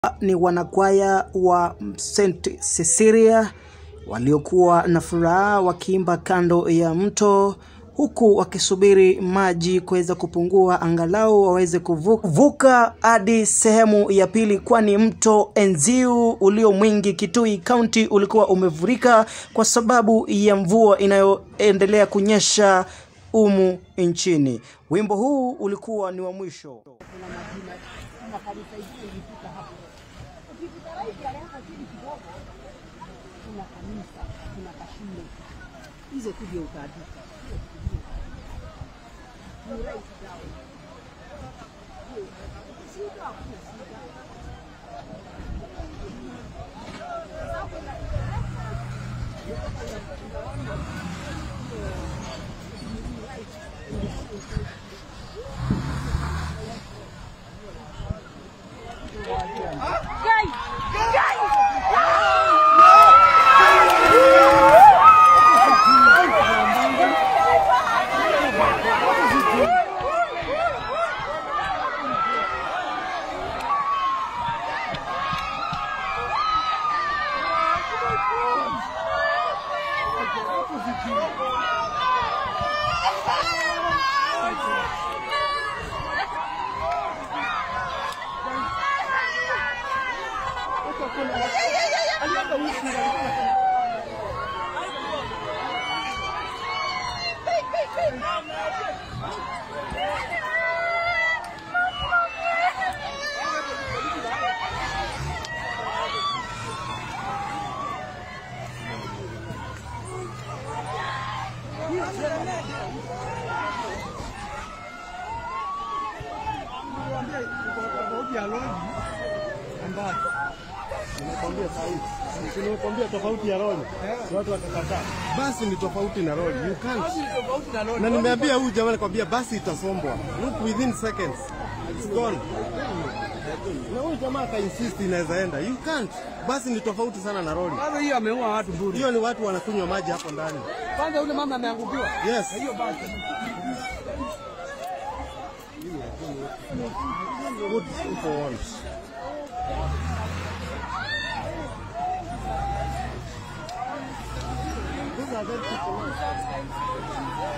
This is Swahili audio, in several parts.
ni wanakwaya wa St. Cecilia waliokuwa na furaha wakiimba kando ya mto huku wakisubiri maji kuweza kupungua angalau waweze kuvuka hadi sehemu ya pili, kwani mto Enziu ulio mwingi Kitui County ulikuwa umevurika kwa sababu ya mvua inayoendelea kunyesha umu nchini. Wimbo huu ulikuwa ni wa mwisho. kuna kanisa, kuna kashule, hizo tu ndio utaandika. Nimekwambia sahihi. Nimekwambia tofauti ya lori. Watu watakataa. Basi ni tofauti na lori. You can't. Na nimeambia huyu jamaa nakwambia basi itasombwa. Look within seconds. It's gone. Na huyu jamaa aka insist inaweza enda. You can't. Basi ni tofauti sana na lori. Kwanza hiyo ameua watu bure. Hiyo ni watu wanakunywa maji hapo ndani. Kwanza yule mama ameangukiwa. Yes. Hiyo basi. Good for once. These are very people.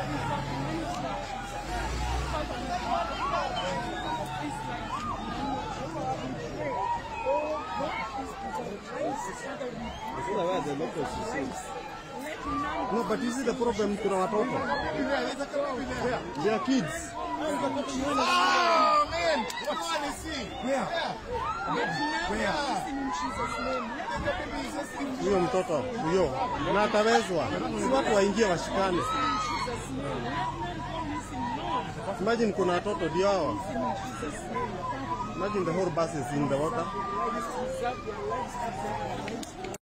No, but you see the problem kuna watoto. They are kids. Huyo mtoto huyo na atawezwa, si watu waingie washikane. Imagine kuna watoto ndio hao. Imagine the whole bus is in the water.